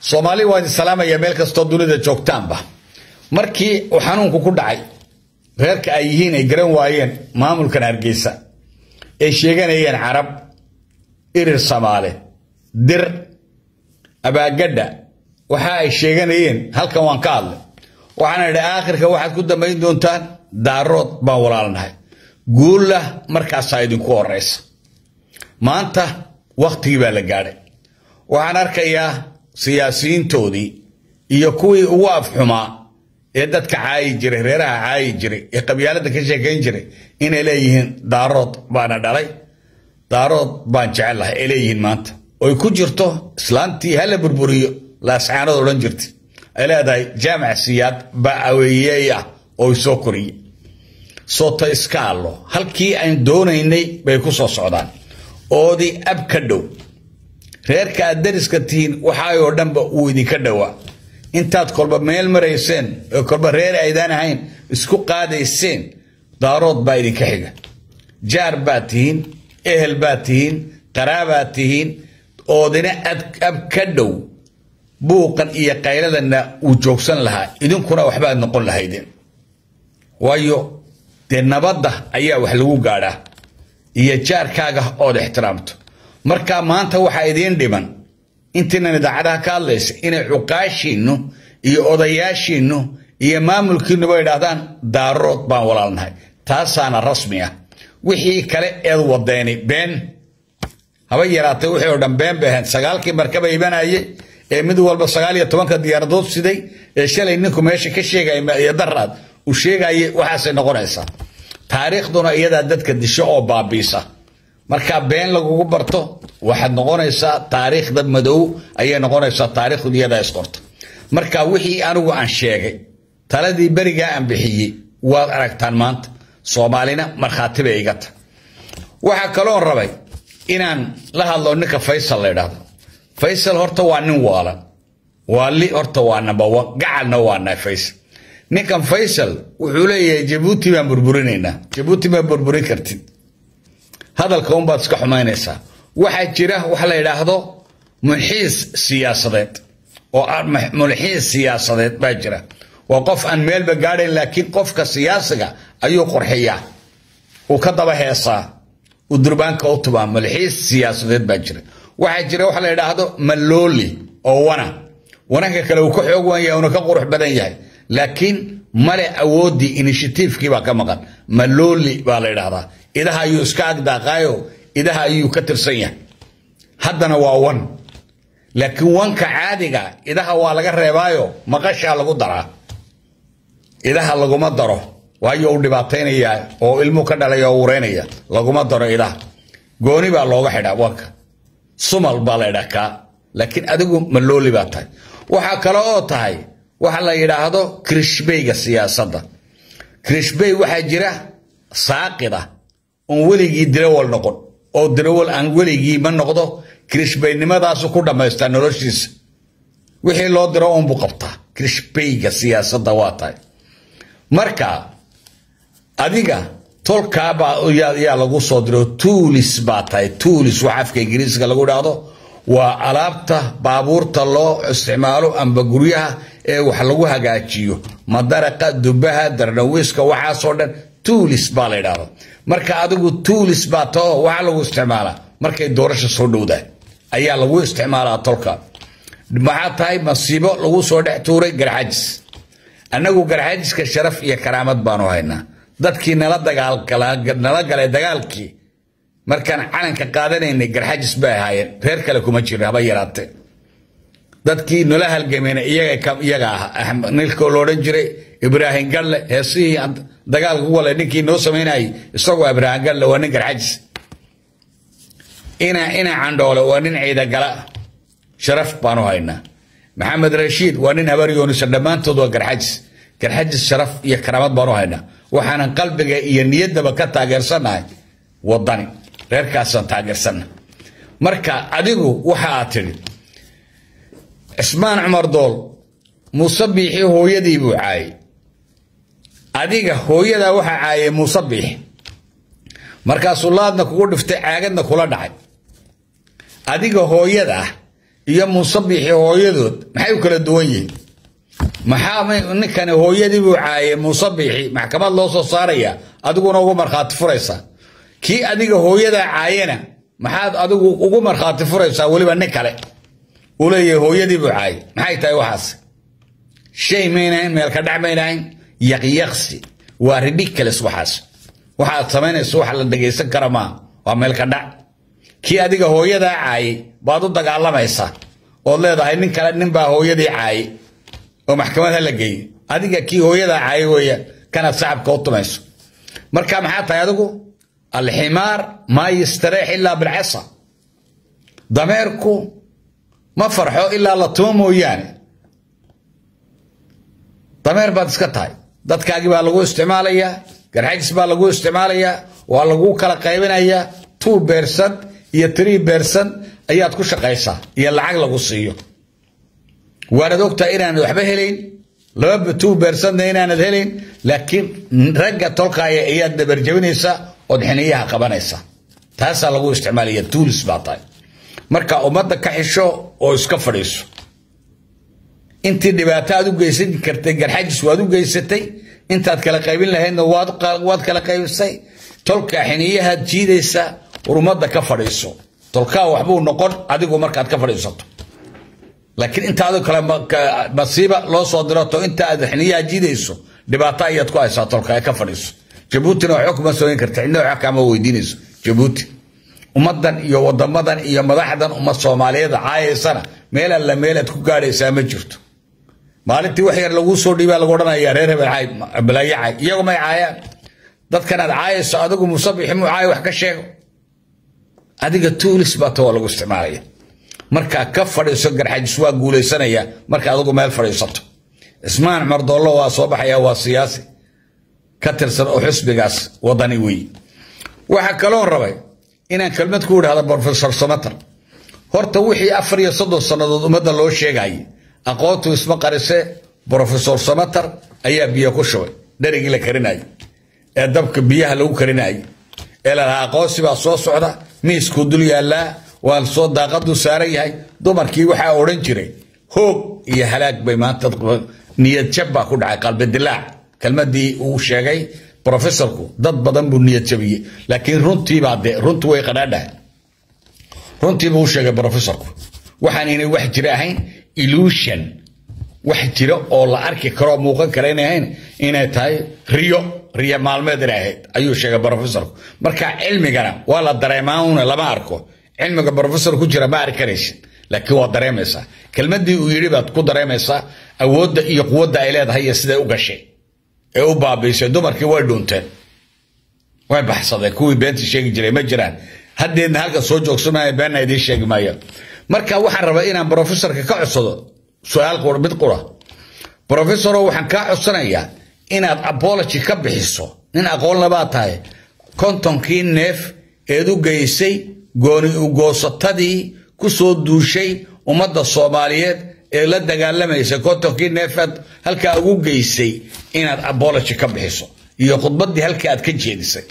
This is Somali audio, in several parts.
soomaali waa idin salaamaya meel kastoo dunida joogtaanba markii uu xanuunku ku dhacay reerka ay yihiin ay garan waayeen maamulkan hargeysa ay sheeganayeen carab irir samaale dir abaagadha waxa ay sheeganayeen halkan waan ka hadlay waxaana idhi aakhirka waxaad ku dambayn doontaan daarood baan walaalnahay guulla markaasaa idinku horeysa maanta wakhtigii baa la gaadhay waxaan arkayaa siyaasiyiintoodii iyo kuwii ugu afxumaa ee dadka caayi jiray reeraha caayi jiray ee qabyaalada ka sheekayn jiray inay leeyihiin daarood baana dhalay daarood baan jecellahay ay leeyihiin maanta oy ku jirto islaantii hala burburiyo laascaanood odhan jirtay ay leedahay jaamac siyaad baa aweeyey ah oo soo koriye soota iska allo halkii aan doonaynay bay ku soo socdaan oodii ab ka dhow reerka aad dariska tihiin waxaayoo dhanba uu idinka dhowaa intaad kolba meel marayseen oo kolba reer aydaan ahayn isku qaadayseen daarood baa idinka xiga jaar baad tihiin ehel baad tihiin qaraabaad tihiin oodina ab ka dhow buuqan iyo qayladana uu joogsan lahaa idinkuna waxbaad noqon lahaydeen waayo dee nabadda ayaa wax lagu gaadhaa iyo jaarkaaga ood ixtiraamto marka maanta waxaa idiin dhiman intiinan idaacadaha ka hadlaysa inay cuqaashiinnu iyo odayaashiinnu iyo maamulkiinnuba idhaahdaan daarood baan walaalnahay taasaana rasmi ah wixii kale eed wadeeni been haba yaraatay wixii oo dhan been bay ahayd sagaalkii markaba ibanayay ee mid walba sagaal iyo tobanka diyaaradood siday ee shalay ninku meesha ka sheegaya daraad uu sheegayay waxaasay noqonaysaa taariikhduna iyadaa dadka disho oo baabiisa markaa been lagugu barto waxaad noqonaysaa taariikhda madow ayay noqonaysaa taariikhdu iyadaa isqorta marka wixii anigu aan sheegay taladii berigaa aan bixiyey waad aragtaan maanta soomaalina markhaati bay iga tahay waxaa kaloon rabay inaan la hadlo ninka faysal la idhaahdo faysal horta waa nin waalan waali horta waa number one gacalna waa nahay faysal ninkan faysal wuxuu leeyahay jabuuti baan burburinaynaa jabuuti ma burburin kartid hadalka unbaad iska xumaynaysaa waxaa jira wax la yidhaahdo mulxiis siyaasadeed oo mulxiis siyaasadeed baa jira waa qof aan meelba gaadhayn laakiin qofka siyaasiga ayuu qorxiyaa uu ka daba heesaa uu durbaanka u tubaa mulxiis siyaasadeed baa jira waxaa jira wax la yidhaahdo malooli oo wana wananka kale uu ka xoog wan yahay una ka qurux badan yahay laakiin male awooddii inishatiifkii baa ka maqan malooli baa la yidhaahdaa idaha ayuu iska agdaaqaayo idaha ayuu ka tirsan yahay haddana waa wan laakiin wanka caadiga idaha waa laga reebaayo maqashaa lagu daraa idaha laguma daro waayo u dhibaataynaya oo ilmuu ka dhalay oo ureynaya laguma daro idaha gooni baa looga xidhaa wanka sumal baa la ydhaa kaa laakiin adigu malooli baa tahay waxaa kale oo tahay waxa la yidhaahdo krishbeyga siyaasadda krishbey waxaa jira saaqida oon weligii dirawal noqon oo dirawal aan weligii ma noqdo krishbeynimadaasu ku dhammaystaa noloshiisa wixii loo diro uunbuu qabtaa krishbeyga siyaasadda waa tahay marka adiga tolkaabaa yaa lagu soo diro tuulis baa tahay tuulis wax afka ingiriiska lagu idhaahdo waa alaabta baabuurta loo isticmaalo amba guryaha ee wax lagu hagaajiyo madaraqa dubaha darnawiiska waxaasoo dhan tuulis baa la ydhahda marka adigu tuulis baa tao waxaa lagu isticmaalaa markay doorasha soo dhowdahay ayaa lagu isticmaalaa tolka maxaa tahay masiibo lagu soo dhex tuuray garxajis annagu garxajiska sharaf iyo karaamad baanu haynaa dadkii nala nala galay dagaalkii markaan calanka qaadanaynay garxajis bay ahaayeen reer kale kuma jirin haba yaraatee dadkii nala halgameyna iyaga ah nilkoo loodhan jiray ibraahim galle heesihii dagaalka ku wale ninkii noo samaynayay isagoo ibraahim galle waa nin garxajis ina ina candhoole waa nin ciidagala sharaf baanu haynaa maxamed rashiid waa nin habaryoonisa dhammaantood waa garxajis garxajis sharaf iyo karaamad baanu haynaa waxaanan qalbiga iyo niyaddaba ka taageersanahay wadani reerkaasaan taageersanna marka adigu waxa aad tidhi cismaan cumar dool muuse biixi hooyadii buu caayay adiga hooyadaa waxaa caayay muuse biixi markaasuu laadna kugu dhiftay caagadna kula dhacay adiga hooyada ah iyo muusabixi hooyadood maxay u kala duwan yihiin maxaa ninkani hooyadii buu caayay muusabixi maxkamad loo soo saaraya adiguna ugu markhaati furaysaa kii adiga hooyadaa caayana maxaad adigu ugu markhaati furaysaa weliba nin kale uu leeyahay hooyadii buu caayay maxay tahay waxaas shay maynahayn meelka dhac maynahayn yaqyaqsi waa ridiculous waxaas waxaad samaynayso wax la dhegaysan kara maaha waa meelka dhac kii adiga hooyadaa caayay baad u dagaalamaysaa ood leedahay nin kale nin baa hooyadii caayay oo maxkamad ha la geeyey adiga kii hooyadaa caayay weeyaan kanaad sacabka u tumayso marka maxaa tahay adigu alximaar maa yastareex ilaa bilcasa dameerku ma farxo ilaa la tumo mooyaane dameer baad iska tahay dadkaagii baa lagu isticmaalayaa garxajis baa lagu isticmaalayaa waa lagu kala qaybinayaa two beersan iyo tree beersan ayaad ku shaqaysaa iyo lacag lagu siiyo waanad ogtahay inaanad waxba helayn laba two beersanna inaanad helayn laakiin ragga tolkaaya ayaad dabarjabinaysaa ood xiniyaha qabanaysaa taasaa lagu isticmaalaya tuulis baa tahay marka ummadda ka xisho oo iska fadhiiso intii dhibaato aad u geysan kartay garxajis waad u geysatay intaad kala qaybin lahaydna waad kala qaybisay tolka xiniyahaad jiidaysaa war ummadda ka fadhiiso tolkaa waxbuu noqon adigu markaad ka fadhiisato laakiin intaadu kale masiiba loo soo dirato inta aad xiniyaha jiidayso dhibaato ayaad ku haysaa tolka ee ka fadhiiso jabuutina waxba kuma sooyin karta cidna waxba kaama weydiinayso jabuuti ummadan iyo wadamadan iyo madaxdan ummad soomaaliyeed caayaysana meel alla meelaad ku gaadhaysaa ma jirto maalintii wax yar laguu soo dhiibaa lagu odhanaya reer hebel balaayo caay iyagu may caayaan dadkanaad caayayso adigu musabixi muu caay wax ka sheego adiga tuulis baa ta waa lagu isticmaalaya markaa ka fadhiiso garxajis waa guulaysanaya marka adigu meel fadhiisato cismaan cumar doollo waa soo baxaya waa siyaasi ka tirsan oo xusbigaas wadani weeye waxaa kaloon rabay inaan kelmad ku idhahda brofesor samater horta wixii afar iyo soddon sannadood ummadda loo sheegayay aqoontu isma qarise brofesor samater ayaa biyo ku shubay dherigii la karinayay ee dabka biyaha lagu karinayay ee lalahaa aqoonsi baa soo socda miiskuu dul yaallaa waa soo daaqaduu saaran yahay dumarkii waxaa odhan jiray hoog iyo halaag bay maanta niyad jab baa ku dhacay qalbidilaac kelmadii uu sheegay brofesorku dad badan buu niyad jabiyey laakiin runtiibaa de runtu way qadhaadhahay runtiibuu sheegay brofesorku waxaan inay wax jira ahayn illusion wax jira oo la arki karoo muuqan kara inay ahayn inay tahay riyo riyo maalmeed inay ahayd ayuu sheegay brofesorku marka cilmigana waa la dareemauna lama arko cilmiga brofesor ku jira ma arki karaysid laakiin waa dareemaysaa kelmadii uu yidhi baad ku dareemaysaa awoodda iyo quwadda ay leedahay iyo siday u gashay ee u baabiisay dumarkii way dhunteen way baxsadeen kuwii beentii sheegi jiray ma jiraan haddeedna halka soo joogsamaya beenna idiin sheegi maayo marka waxaan rabaa inaan brofesorka ka codsado su-aal mid qura brofesoro waxaan kaa codsanayaa inaad apology ka bixiso nin aqoon labaa tahay kontonkii neef eed u geysay gooni ugoosatadii ku soo duushay ummadda soomaaliyeed ee la dagaalamaysa kontonkii neefaad halkaa ugu geysay inaad abology ka bixiso iyo khudbaddii halka aad ka jeedisay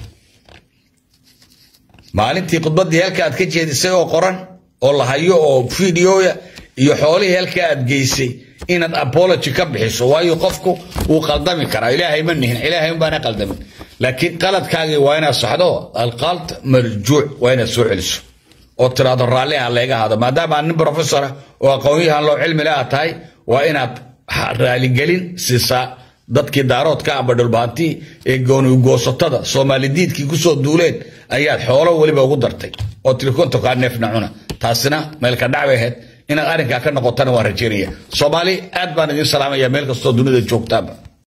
maalintii khudbaddii halka aad ka jeedisay oo qoran oo la hayo oo videoya iyo xoolihii halka aad geysay inaad apology ka bixiso waayo qofku wuu qaldami karaa ilaahay ma nihin ilaahay unbaana qaldamin laakiin qaladkaagii waa inaad saxdo alqald marjuuc waa inaad soo celiso oo tiraado raalli ah leega ahaado maadaama nin professora oo aqoonyahan loo cilmi le aad tahay waa inaad raaligelin siisaa dadkii daaroodka amba dhulbaantii ee gooni goosatada soomaalidiidkii kusoo duuleen ayaad xoolo weliba ugu dartay oo tirikontokaa neefna cuna taasina meelka dhacbay ahayd inaad arrinkaa ka noqotana waan rajeynaya soomaali aad baan idiin salaamaya meel kastoo dunida joogtaaba